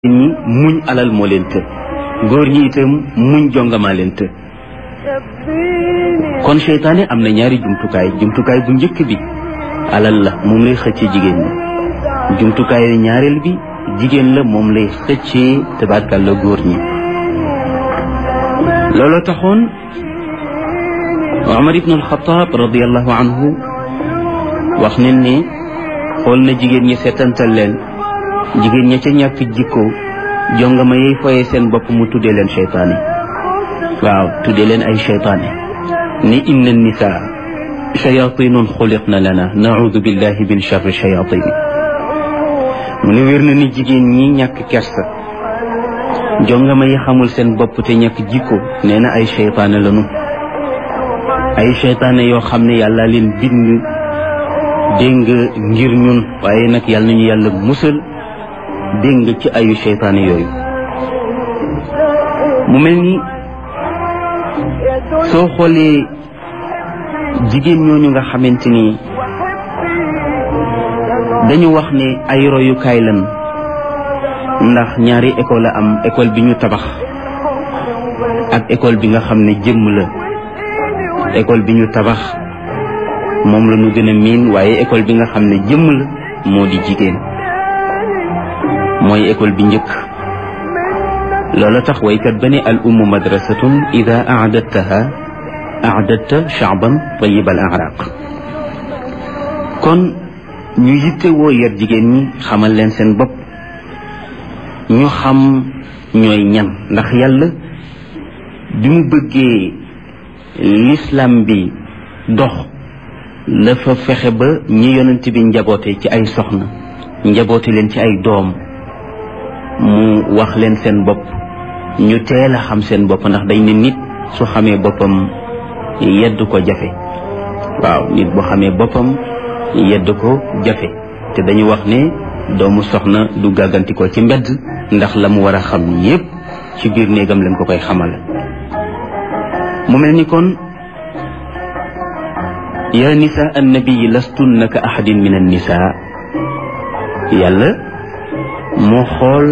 ñi muñ alal moo leen të góor ñi itam muñ jongamaa leen të kon seytaane am na ñaari jumtukaay jumtukaay bu njëkk bi alal la moom lay xëccee jigéen ñi jumtukaay ñaareel bi jigéen la moom lay xëccee tabaarkal la góor ñi looloo taxoon Omar ibn al-Khattab radiallahu anhu wax nañ ne xool na jigéen ñi seetantal leen jigéen ña ca ñàkk jikko jongama yey foye seen bopp mu tuddee leen cheytaane waaw tuddee leen ay cheytaane ni inna nisaa shayatinun xuliqna lana naudu billahi min charri shayatin mu ne wér na ni jigéen ñi ñàkk kersa jongama yi xamul seen bopp te ñàkk jikko nee na ay cheytaane lanu ay cheytaane yoo xam ne yàlla leen bind dégg nga ngir ñun waaye nag yàlla nañu yàlla musal dégg nga ci ayu seytaane yooyu mu mel ni soo xoolee jigéen ñooñu nga xamante ni dañu wax ne ay royukaay lan ndax ñaari école la am école bi ñu tabax ak école bi nga xam ne jëmm la école bi ñu tabax moom la ñu gën a miin waaye école bi nga xam ne jëmm la moo di jigéen mooy école bi njëkk loola tax waykat ba ne al ummu madrasatun ida aadattaha aadatta shaaban tayib al araq kon ñu yitte woo yar jigéen ñi xamal leen seen bopp ñu xam ñooy ñan ndax yàlla bi mu bëggee l'islam bi dox dafa fexe ba ñi yonent bi njaboote ci ay soxna njaboote leen ci ay doom mu wax leen seen bopp ñu teel a xam seen bopp ndax dañ ne nit su xamee boppam yedd ko jafe waaw nit bu xamee boppam yedd ko jafe te dañu wax ne doomu soxna du gàgganti ko ci mbedd ndax la mu war a xam yépp ci biir néegam leen ko koy xamal mu mel ni kon yaa nisa annabii lastunna ka ahadin min annisaa yàlla moo xool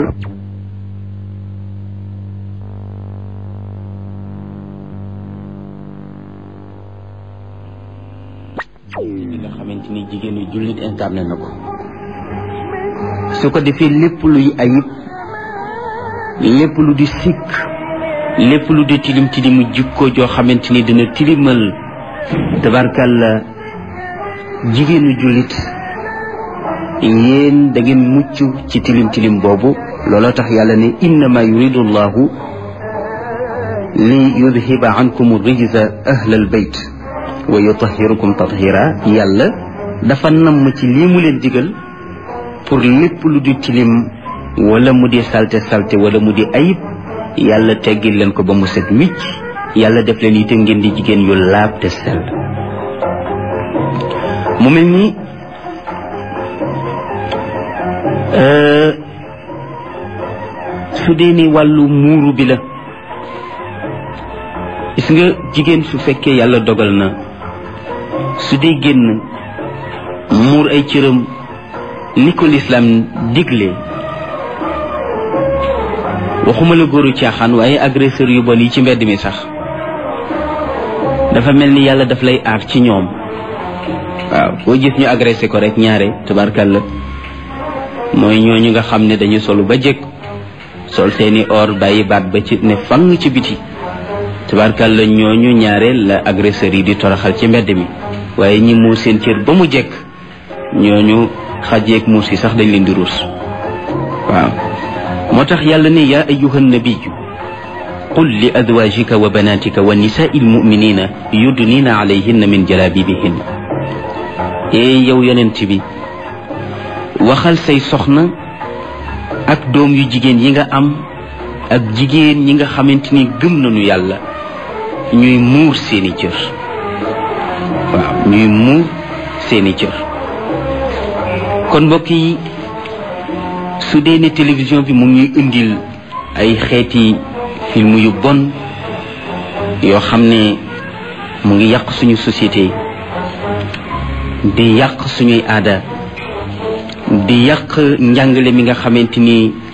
li nga xamante ni jigéenu jullit incarné na ko su ko defee lépp luy ayib lépp lu di sikk lépp lu di tilim tilimu jikko joo xamante ni dina tilimal tabarkalla jigéenu jullit yéen da ngeen mucc ci tilim tilim boobu looloo tax yàlla ne innama yuridu llahu li yudhiba ankum rijza ahla albayt wa yutahirukum tathira yàlla dafa namm ci lii mu leen digal pour lépp lu di tilim wala mu di salte salte wala mu di ayib yàlla teggil leen ko ba mu set wicc yàlla def leen itam ngeen di jigéen yu laab te sell mu mel ni su dee ni wàllu muuru bi la gis nga jigéen su fekkee yàlla dogal na su dee génn muur ay cëram ni ko lislaam digle waxuma la góoru caaxaan waaye agresseur yu bon yi ci mbedd mi sax dafa mel ni yàlla daf lay aar ci ñoom waaw boo gis ñu agressé ko rek ñaare tabarkalla mooy ñooñu nga xam ne dañu solu ba jëkk sol seeni or bàyyi baat ba ci ne fang ci biti tabarkalla ñooñu ñaare la agresseurs yi di toroxal ci mbedd mi waaye ñi muur seen cër ba mu jekk ñooñu xajeeg muus yi sax dañ leen di ruus waaw moo tax yàlla ne yaa ayyuha nabiyu qul li azwajika wa banatika wa nisaai almuminina yudnina alayhinna min jalabibihin ee yow yonent bi waxal say soxna ak doom yu jigéen yi nga am ak jigéen ñi nga xamante ni gëm nañu yàlla ñuy muur seeni cër waaw ñuy muur seeni cër kon mbokk yi su dee ne télévision bi mu ngi indil ay xeeti film yu bon yoo xam ne mu ngi yàq suñu société di yàq suñuy aada di yàq njàngale mi nga xamante ni